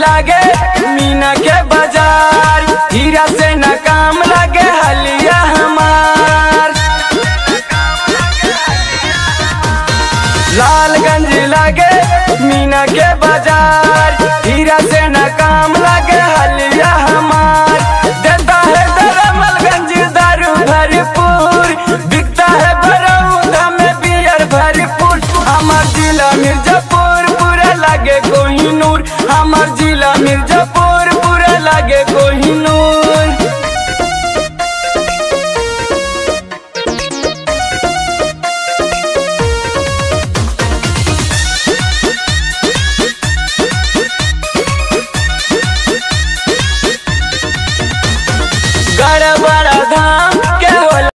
लागे मीना के बाजार हीरा से न काम लागे हलिया हमार लालगंज लागे मीना के बाजार हीरा से न काम लागे हलिया हमार देता है दरमलगंज दारू भरपूर बिकता है बरौदा में बियर भरपूर हमार जिला मिर्जापुर पूरा लागे कोहिनूर हमार जिला मिर्जापुर